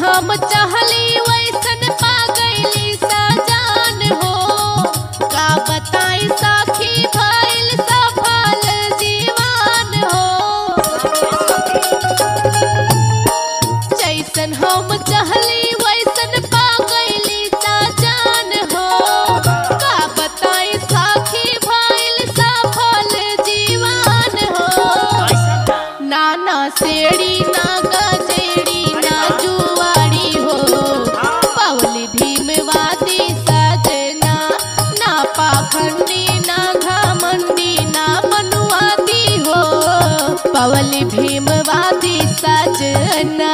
हम चाहली वैसन पा गईली सजान हो का बताई सखी भइल सफल जीवन हो जैसन हम चाहली वैसन पा गईली सजान हो का बताई सखी भइल सफल जीवन हो नाना सेड़ी ना गजेड़ी ना जुआड़ी हो पवली भीमवादी सजना ना पाखंडी ना घमंडी ना मनुवादी हो पवली भीमवादी सजना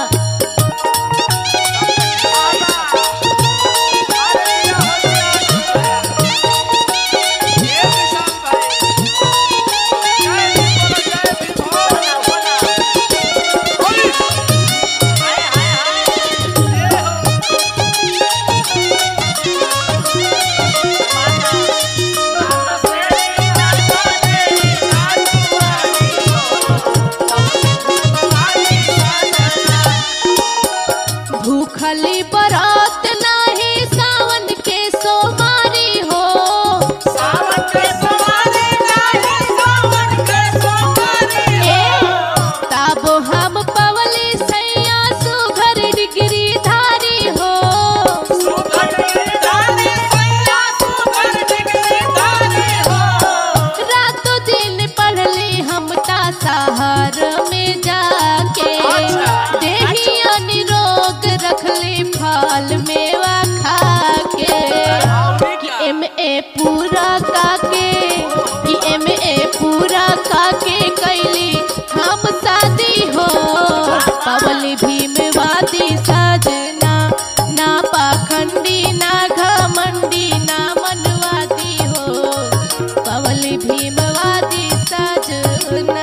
भूखली बरात नाही सावन के सोमारी हो ए तब हम पवली सैया सुघर डिग्री धारी हो रातों दिन पढ़ली हम ता शहर में जाके देहिया निरोग रखली फल मेवा खा के एम ए पूरा काके ई एम ए पूरा काके कैली हम शादी हो पवली भीमवादी सजना ना पाखंडी ना घमंडी ना मनवादी हो पवली भीमवादी सजना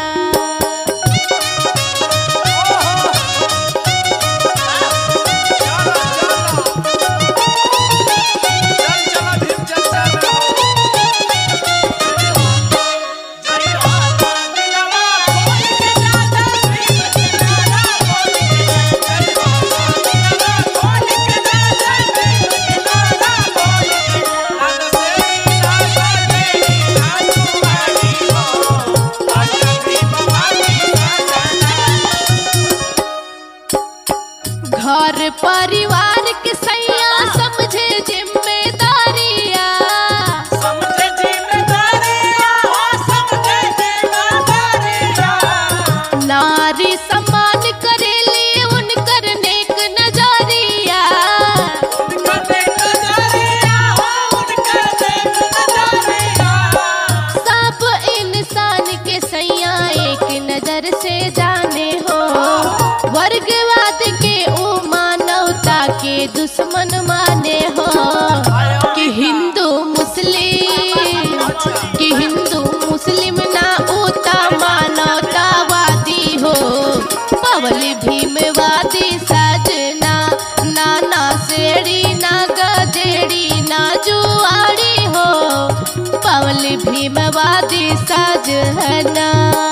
घर परिवार के सैया समझे जिम्मेदारिया नारी सम्मान करेली उनकर नेक नजरिया सब इंसान के सैया एक नजर से जाने हो वर्गवाद के ओ मानवता के दुश्मन माने हो कि हिंदू मुस्लिम कि हिंदू मुस्लिम ना उता मानवतावादी हो पवली भीमवादी सजना नाना सेड़ी ना गजेड़ी ना जुआड़ी हो पवली भीमवादी सजना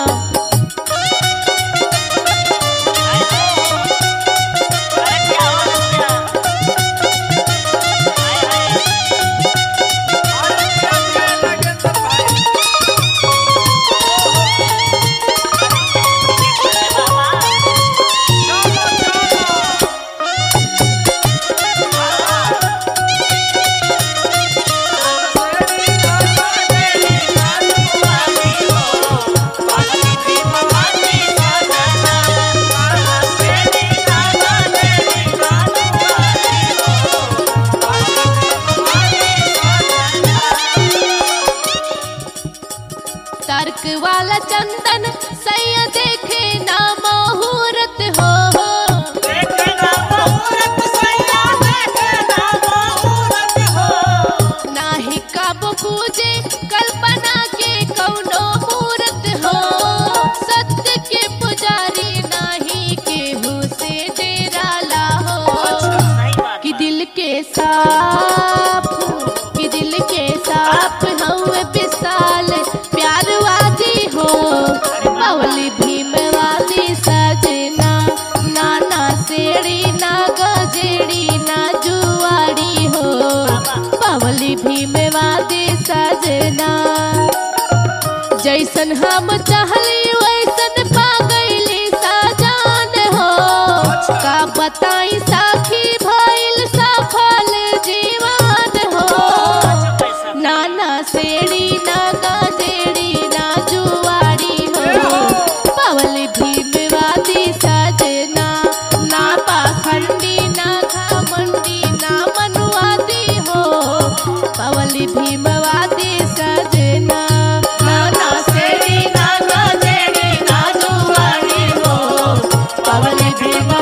तर्क वाला चंदन सैया देखे ना मुहूर्त हो नाही कब पूजे कल्पना के कौनो मूर्त हो सत्य के पुजारी नाही केहू से डेराला हो कि दिल के साफ कि दिल के साफ हम विशाल प्यारवादी हो पवली भीमवादी सजना नाना सेड़ी ना जैसन हम चाहली वैसन पा गईली सजान हो का बताई साखी भइल सफल जीवन हो नाना सेड़ी ना गजेड़ी ना जुआरी हो पवल भीमवादी सजना ना पाखंडी ना घमंडी ना मनुवादी हो पवल भीमवादी सजना नाना सेड़ी ना गजेड़ी ना जुआरी हो पवल भीम